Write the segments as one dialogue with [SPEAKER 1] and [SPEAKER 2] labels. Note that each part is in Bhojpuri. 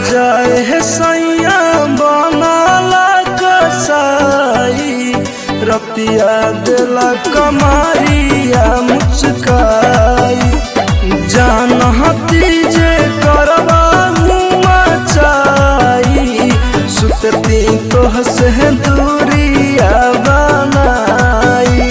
[SPEAKER 1] जाए है सैया बनाला कसाई रतिया दिला कमारिया मुचकाई जान हती जे करवा मचाई सुतती तो हसे दूरिया बनाई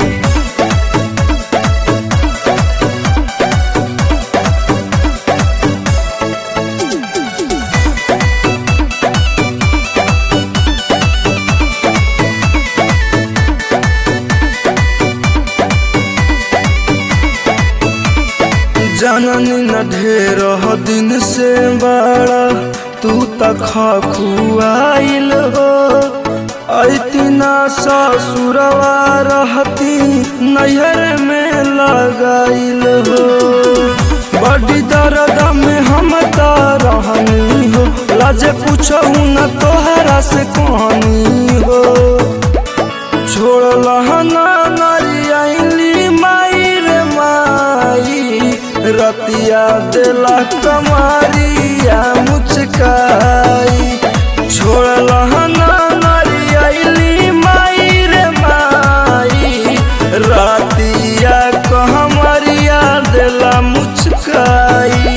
[SPEAKER 1] जननी न ढेर दिन से बड़ा तू तक खुआइल हो ऐतिना ससुरवा रहती नैहर में लगाइल हो बड़ी दर्द में हम रहनी हो लाजे पूछो न तोहरा से कहानी हो छोड़ लहना नरियाली माई रे माई रतिया दिला कमारिया मुचकाई छोड़ लहना नरियाली माई रे माई रतिया कहमरिया दिला मुचकाई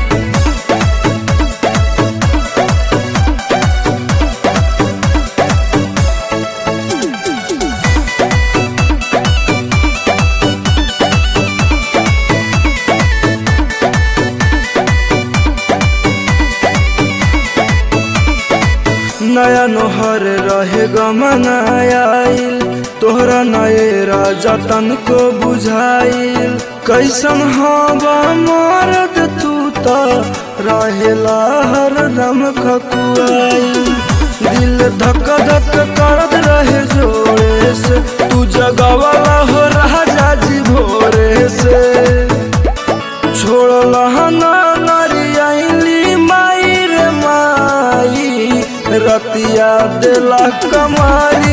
[SPEAKER 1] नया नोहर रहे गमनाइल तोहरा नए राजा तन को बुझाइल कैसन हवा मरद तू त रहेला हरदम खकुआइल दिल धक धक करत रहे जोरे से तू जगवाला हो राजा जी भोरे से छोड़ लहना नरियाली माई रे माई रतिया दिला कमारी